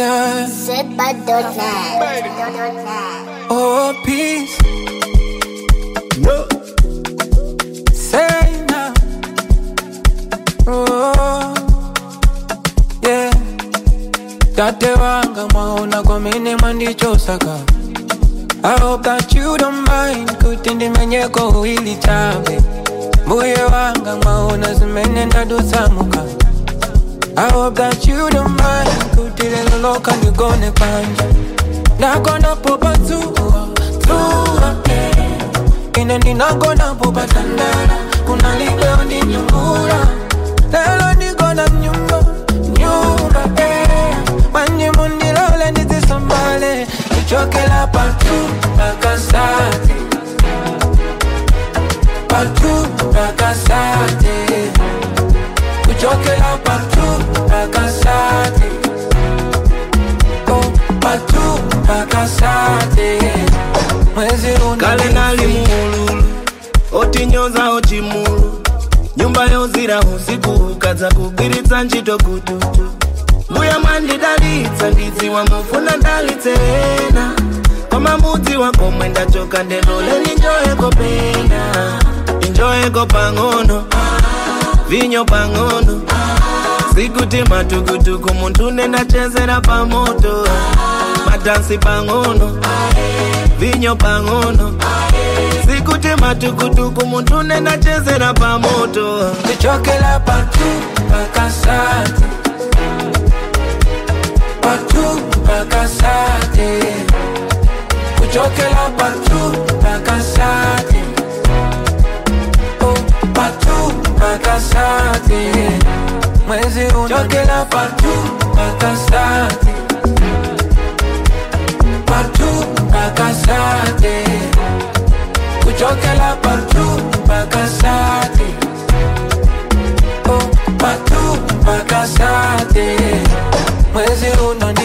yeah. Set by dot net. Oh, peace. No. Say now. Oh, yeah. Tate wanga mwaona kwa mini mwandichosaka I hope that you don't mind kutindi menyeko ili chabe Mbuye wanga mwaona zimenenda dusamuka I hope that you don't mind kutile loloka nigone panja Nakona popa tuwa, tuwa, yeah ine ndinagona popatandala kuna libeo ndi nyungula lelo ndigona mnyumba nyumba eh. manye mundilole ndizisambale ichokela patu pakasate patu pakasate kuchokela patu pakasate oh, patu pakasate mwezi kale nali muululu otinyoza ochimulu nyumba yozira usiku ukadza kugwiritsa ntchito kututu mbuya mwandidalitsa ndidziwa mufuna ndalitsena koma mbudzi wakomwe ndachoka ndendoleni njoyeko pena injoyeko pang'ono vinyo pang'ono sikuti matukutuku munthu nendachezera pamoto madansi pang'ono vinyo pang'ono sikuti matukutuku munthu nendachezera pamoto kuchokela patu pakasate patu pakasate kuchokela patu pakasate oh, patu pakasate mwezi unachokela patu pakasate patu pakasate kuchokela patu pakasate oh, patu pakasate mwezi uno